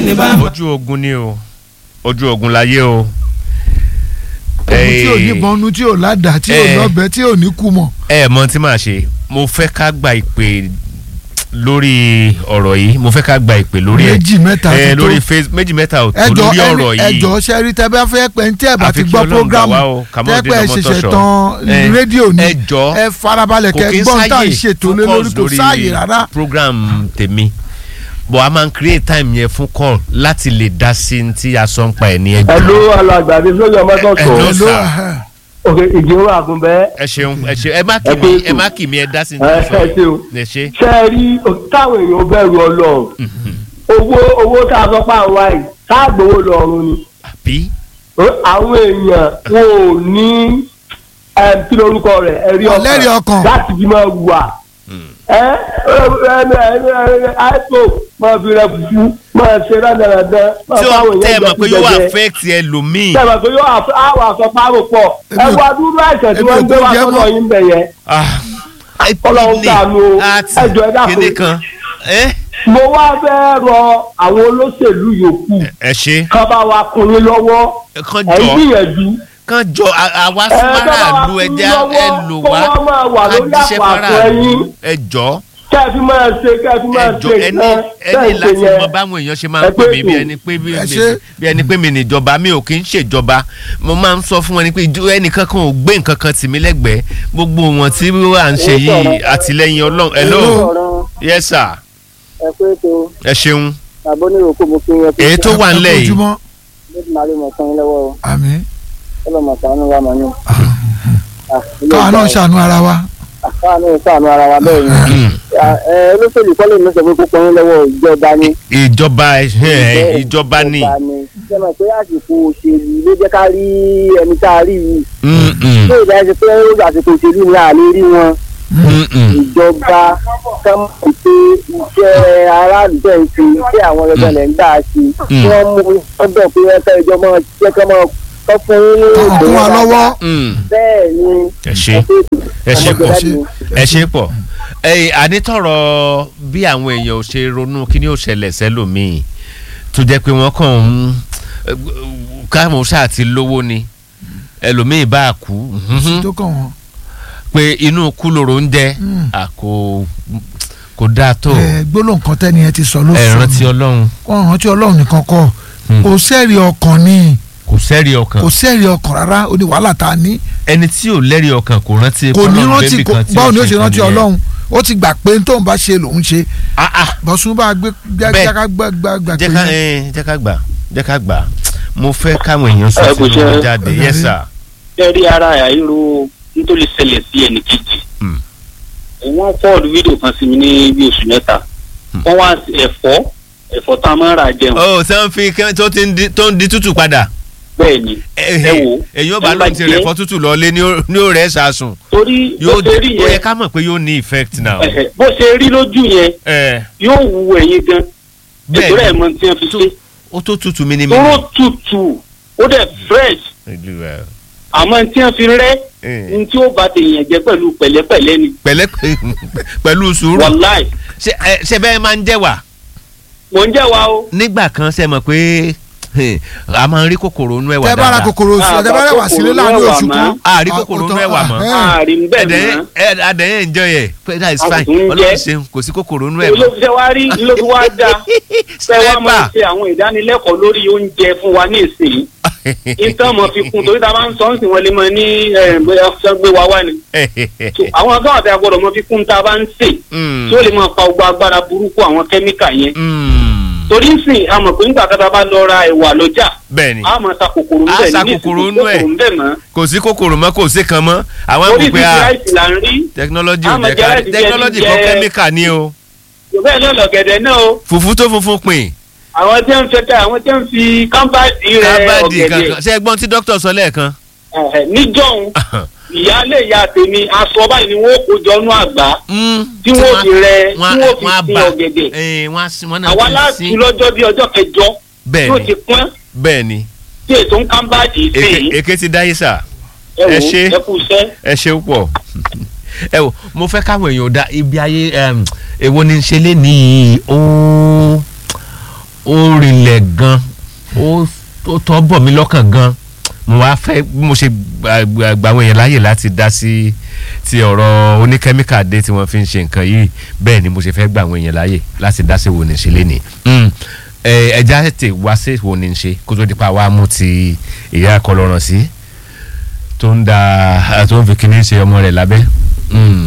ní bá. ojú ogun ni o ojú ogun láyé o. ogun tí ò ní bọnu tí ò ládàá tí ò Eh. lọ́bẹ tí ò ní kú mọ̀. ẹ mọ tí màá ṣe mo fẹ́ ká gba ìpè lórí ọ̀rọ̀ yìí mo fẹ́ ká gba ìpè lórí ẹ̀ méjì mẹ́ta ẹ ti tó. lórí face méjì mẹ́ta ò tó ẹjọ lórí ọ̀rọ̀ yìí ẹjọ sẹ́rí tẹ́ bá fẹ́ pẹ́ ní tí ẹ bá Àfi ti kí gbọ́ Ọlọ́run gbà programu wá o, Kamaldeen tẹ́ pẹ́ ṣẹ̀ṣẹ̀ Ọmọtọ́ṣọ̀. tán Eh, rédíò ni ẹjọ́ ẹ farabalẹ̀ kò kẹ́ kí ń gbọ́n tá à ń sáyè ṣètò lé lórí focus kò sáàyè rárá. program tèmi but a máa ń create time yẹn fún call láti lè dá sí ní tí a sọ ń pa ẹ̀ ní ẹjọ́. ẹlò alàgbàdì sójú ọmọ tó Hello, sọ sir. Hello, ẹhẹ́. òkè ìjòrò àgùnbẹ ẹ ṣeun ẹ ṣeun ẹ má kì Ẹ mí pé ẹ má kì mí ẹ dá sí ní ẹ tí ẹ ṣe o ẹ ṣe. ṣe é rí táwọn èèyàn bẹ̀rù ọlọ́run owó owó tá a sọ pé àwọn àì káàgbówó lọ́rùn ni àbí àwọn èèyàn wọn ò ní ẹm, kí lorúkọ rẹ̀ ẹ̀rí Ọlẹ́rìí ọkàn. láti fi máa wà ẹ ẹ ẹ ẹ àìsò máa fi rẹ fufu máa ṣe rádaràdà máa tí ó fáwọn tẹ́ ẹ èèyàn mọ̀ pé yóò jẹkújẹjẹ affect ẹlòmíì. tẹ̀wọ̀n pé yóò àf- àwọn àsọpárò pọ̀ ẹ Èmi ò- wá dúró àìsàn tí èmi wọ́n ò ń gbé wá kú jẹ́ sọ́dọ̀ mọ́. yín bẹ̀ yẹn Ah, Ọlọ́run ní ṣàánú o. àti Ẹ jọ̀ọ́ ẹ dákun. kíní kan ẹ mo wá fẹ́ rọ àwọn olóṣèlú yòókù ẹ ṣe kán bá wa kun yín lọ́wọ́ kán ẹ̀ ń jọ gbìyànjú kán jọ à- àwa ẹ kán bá wa súnmọ́ra lu kun yín ẹja lọ́wọ́ ẹ lò kó wá wọ́n máa wà ká lórí jíṣẹ́ àpò fara àpò ẹyin ẹ jọ kẹ́ ẹ fi máa ṣe kẹ́ ẹ fi máa ẹ jọ ṣe ẹni nǹkan ẹni bẹ́ẹ̀ ṣe láti yẹn mọ báwọn èèyàn ṣe máa Ẹ ń pè pé mí bí kù. ẹni pé bí Ẹ mi- ṣe. bí ẹni pé mi níjọba mi ò kí ń ṣèjọba mo máa ń sọ fún wọn ni pé ìjọ- ẹnìkan kan ò gbé nǹkan kan tì mí lẹ́gbẹ̀ẹ́ gbogbo wọn tí à ń ṣe yìí àtìlẹ́yìn Ọlọ́run hello ọ̀rọ̀ yes sir ẹ pé tó ẹ ṣeun àbọ̀ ní òkú mo fi yẹn èyí tó wà ńlẹ̀ yìí ojúmọ́ níbi màá lè mọ̀ fún yín lọ́wọ́ àmín ọlọ́mọ sànú wa mọ̀ ní. káwa náà ṣàánú ara wa. káwa náà sànú ara wa bẹ́ẹ̀ ni. Mm. ẹ olóṣèlú kọ́lé mi sọ pé kókó yín lọ́wọ́ ìjọba ni. ìjọba ẹ, ìjọba ni ṣe mọ̀ pé àsìkò òṣèlú ló jẹ́ ká rí ẹni tá a rí yìí. Mm, mm, tó ìdá ṣe pé àsìkò òṣèlú ni a lè rí wọn. mm, mm. ìjọba kan mọ̀ pé iṣẹ́ aráàlú tẹ̀ ń ṣe iṣẹ́ àwọn ọ̀rẹ́gbẹ́ lẹ̀ ń dá sí. Mm. wọ́n mú ọdọ̀ pé ẹ̀ka ìjọba jẹ́ kán mọ́ kọ́ fún yín ní káwọn kún wa lọ́wọ́. Mm. bẹ́ẹ̀ ni ẹ ṣe ẹ ṣe pọ̀ ẹ ṣe pọ̀ ẹyìn ànítọ̀rọ̀ bí àwọn èèyàn ò ṣe ronú kí ni ó ṣẹlẹ̀ sẹ́lòmíì tó jẹ́ pé wọ́n kàn ń káwọn ṣáà ti lówó ni ẹlòmíì bá a kú mhm, tó kàn wọ́n. pé inú kú lóró ń jẹ́ Mm. à, kò kò dáa tó ẹ gbólóhùn kan tẹ́ni ẹ ti sọ ló ẹ sọ rántí ọlọ́run kọ́ rántí ọlọ́run nìkan kọ́ Mm. kò sẹ́ẹ̀rì ọkàn ni kò sẹ́rí ọkàn kò sẹ́ẹ̀rì ọkàn rárá ó ní wàhálà tá a ní ẹni tí ò lẹ́rí ọkàn kò rántí kò ní Ọlọ́run rántí bẹ́ẹ̀ kò- nìkan tí báwo ni ó ò ṣe rántí nǹkan nìyẹn. ọlọ́run ó ti gbà pé tóun bá ṣe lòun ṣe Ah, ah. bọ́sùn bá gbé Bẹ́ẹ̀. jáká gbà gbà gbà pé jẹ́ ká ẹ, jẹ́ ká gbà jẹ́ ká gbà mo fẹ́ káwọn èèyàn sọ Ẹ kò sínú ṣe- jáde Ọ̀dà yes rí. sir. fẹ́ẹ́ rí ara àìró nítorí ṣẹlẹ̀ sí ẹnì kejì. Mm. wọ́n fọ́ọ̀dù fídíò kan sí mi ní bí oṣù mẹ́ta. wọ́n wá sí ẹ̀fọ́ ẹ̀fọ́ tá a máa ń rà jẹun. ó ṣé ń fi kẹ́- tó ti ń di- tó ń di tútù padà. bẹ́ẹ̀ ni ẹ wò ó èyí ó bá ẹ bá lóun ti jẹ́- rẹ̀ fọ́ tútù lọ́lé ní ó- ní ó rẹ̀ ṣàṣùn torí bó yóò ṣe rí ó yẹ yẹn ká mọ̀ pé yóò ní effect now. ẹ̀hẹ̀, bó ṣe rí lójú yẹn ẹ yóò wu ẹ̀yin gan. Bẹ́ẹ̀ ètò ni. rẹ̀ mọ tí wọ́n fi tó ṣe. ó tó tútù mí ní mi. tóró tutù ó dẹ̀ fresh àmọ́ tí wọ́n fi rẹ́ ní tí ó bá tèèyàn jẹ pẹ̀lú pẹ̀lẹ́pẹ̀lẹ́ ni pẹ̀lẹ́ pẹ̀lú sùúrù wàláì ṣe ẹ, ṣe bẹ́ẹ̀ máa ń jẹ́ wà mò ń jẹ́ wa o. nígbà kan ṣe mọ̀ pé eh, a máa ń rí kòkòrò nú ẹ̀wà tẹ bá ra dáadáa kòkòrò sí Ah, ọtẹ bá rẹ wà sílé kòkòrò láàrin mẹ́wàá oṣù mọ́. kan Ah, rí kòkòrò nú ẹ̀wà mọ́. ààrin bẹ́ẹ̀ ẹ̀dẹ̀ mọ́. ẹ̀ adẹ̀ ẹ̀ enjoy ẹ̀ pé that is A kò fine tún ń ọlọ́run jẹ. ṣeun kò sí kòkòrò nú ló ẹ̀wà. fi ṣe wá rí ló fi wá dá fẹ́ wá máa Sniper. ṣe àwọn ìdánilẹ́kọ̀ọ́ lórí oúnjẹ fún wa ní ìsìn ìtàn mọ̀ fi kún torí tá a bá ń sọ ń sìn wọ́n lè mọ ní eh, bóyá ṣe gbé wa wá ni So, àwọn ọgá ọ̀tẹ̀ agbọ́dọ̀ mọ fi kún tá a bá ń sè Mm. tí ó lè máa pa gbogbo agbára burúkú àwọn kẹ́míkà yẹn Mm. torí ń sìn a mọ̀ pé nígbà kan tá a bá lọ ra ẹ̀wà lọ́jà bẹ́ẹ̀ ni a máa ta kòkòrò A ńbẹ̀ sa ní kòkòrò ìsìn nú ẹ̀. kòkòrò ńbẹ̀ mọ́ kò sí kòkòrò mọ́ kò sí kan mọ́ àwọn àgbò orí pé ti a ráìsì là ń rí technology a ò máa jẹ́ jẹ ká láti jẹ technology jíjẹ- kan kẹ́míkà ni o bẹ́ẹ̀ náà lọ̀gẹ̀dẹ̀ náà o fùfú tó funfun pin àwọn tí wọ́n ń fẹ́ ká àwọn tí wọ́n ń fi kámbáàdì rẹ kábàdì ọ̀gẹ̀dẹ̀ kankan ṣé ẹ gbọ́n tí dókítà sọ lẹ́ẹ̀kan Ẹ̀hẹ̀, níjọ́un ìyáálé ìyá tèmi aṣọ báyìí ni wọ́n kó jọ nú àgbá Mm, tí wọ́n fi rẹ tí wọ́n wọ́n fi wọ́n á sin bà ọ̀gẹ̀dẹ̀ eh, wọ́n á sin wọ́n náà àwa ti láti sin lọ́jọ́ bí ọjọ́ kẹjọ bẹ́ẹ̀ yóò ni ti pọ́n bẹ́ẹ̀ ni tí èso ń kámbáàdì sí Èké- èké ti dáyé sà ẹ ẹ wò ṣé. ẹ kú iṣẹ́. ẹ ṣe pọ̀ ẹ wò mo fẹ́ káwọn èèyàn dá ibi ayé em, èwo ni ń ṣe lé nìyí ó ó rinlẹ̀ gan ó ó tọ́ bọ̀ mí lọ́kàn gan mo wá fẹ́ bí mo ṣe gba- gba gba àwọn èèyàn láàyè láti dá sí ti ọ̀rọ̀ oníkẹ́míkà dé tí wọ́n fi ń ṣe nǹkan yìí bẹ́ẹ̀ ni mo ṣe fẹ́ gba àwọn èèyàn láàyè láti dá sí wo ní ṣe lénìí Mm. Ẹ, ẹja tètè wá sí wo ní ṣe kó tó di pa wá mú ti ìyá akọlọ́ràn sí tó ń da tó ń fi kíní ṣe ọmọ rẹ̀ lábẹ́. Mm.